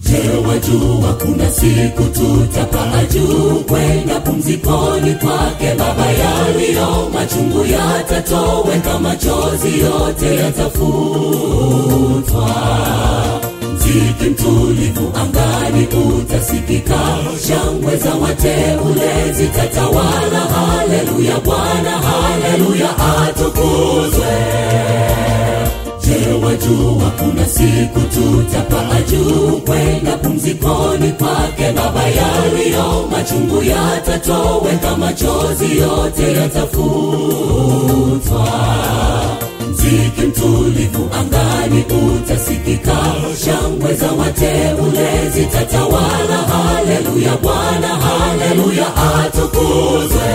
Je, wajua kuna siku tutapaa juu kwenda pumzikoni kwake Baba? Yaliyo machungu yatatoweka, machozi yote yatafutwa. Mziki mtulivu angani utasikika, shangwe za wateule zitatawala. Haleluya, Bwana haleluya, atukuzwe. Je, wajua kuna siku tutapaa juu kwenda pumzikoni kwake Baba? Yaliyo machungu yatatoweka, machozi yote yatafutwa. Mziki mtulivu angani utasikika, shangwe za wateule zitatawala. Haleluya, Bwana haleluya, atukuzwe.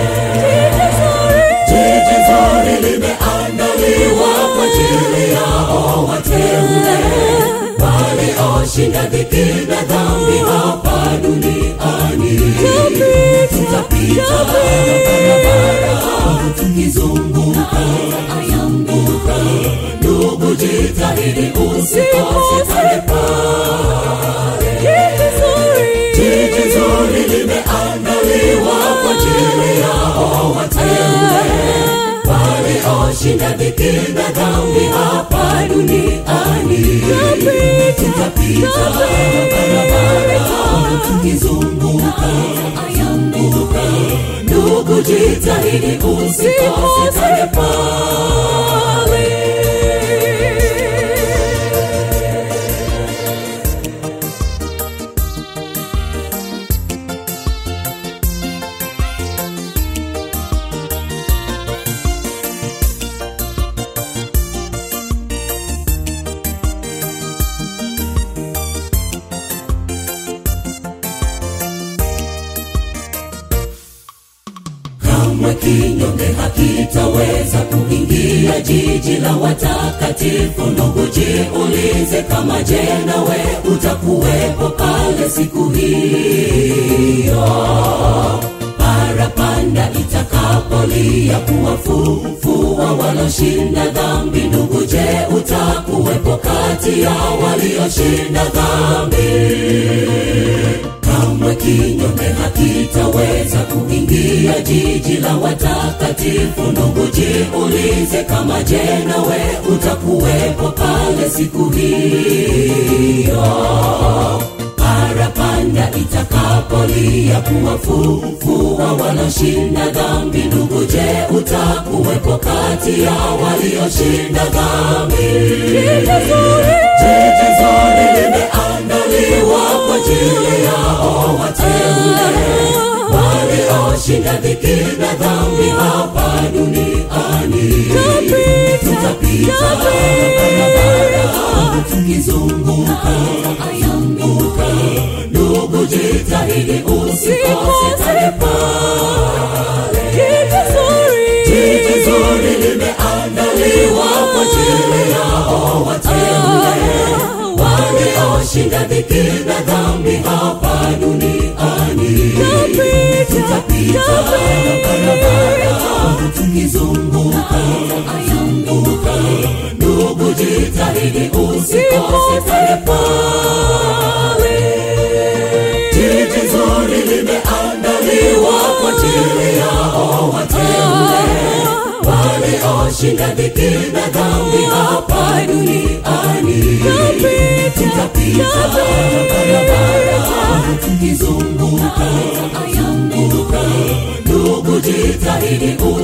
Jiji zuri limeandaliwa kwa ajili yao wateule walioshinda dhiki na dhambi hapa duniani. Tutapita barabara tukizunguka ayambuka, ndugu, jitahidi usikose pale pale. Jiji zuri limeandaliwa kwa ajili yao wateule walioshinda dhiki na dhambi hapa duniani. Tutapita barabara tukizunguka ayambuka, ndugu, jitahidi usikose pale pale. kamwe kinyonge hakitaweza kuingia jiji la watakatifu. Ndugu, jiulize kama je, nawe utakuwepo pale siku hiyo parapanda itakapolia kuwafufua waloshinda dhambi. Ndugu, je, utakuwepo kati ya walioshinda dhambi? kamwe kinyonge hakitaweza kuingia jiji la watakatifu. Ndugu, jiulize kama je, nawe utakuwepo pale siku hiyo parapanda itakapolia kuwafufua waloshinda dhambi. Ndugu, je, utakuwepo kati ya walioshinda dhambi? Jiji zuri limeandaliwa kwa ajili yao wateule walioshinda dhiki na dhambi hapa duniani. Tutapita barabara tukizunguka ayambuka, ndugu, jitahidi usikose pale pale. Jiji zuri limeandaliwa kwa ajili yao wateule walioshinda dhiki na dhambi hapa duniani. Tutapita barabara tukizunguka ayambuka, ndugu, jitahidi usikose pale pale. Jiji zuri limeandaliwa kwa ajili yao wateule walioshinda dhiki na dhambi hapa duniani. Tutapita barabara tukizunguka ayambuka, ndugu, jitahidi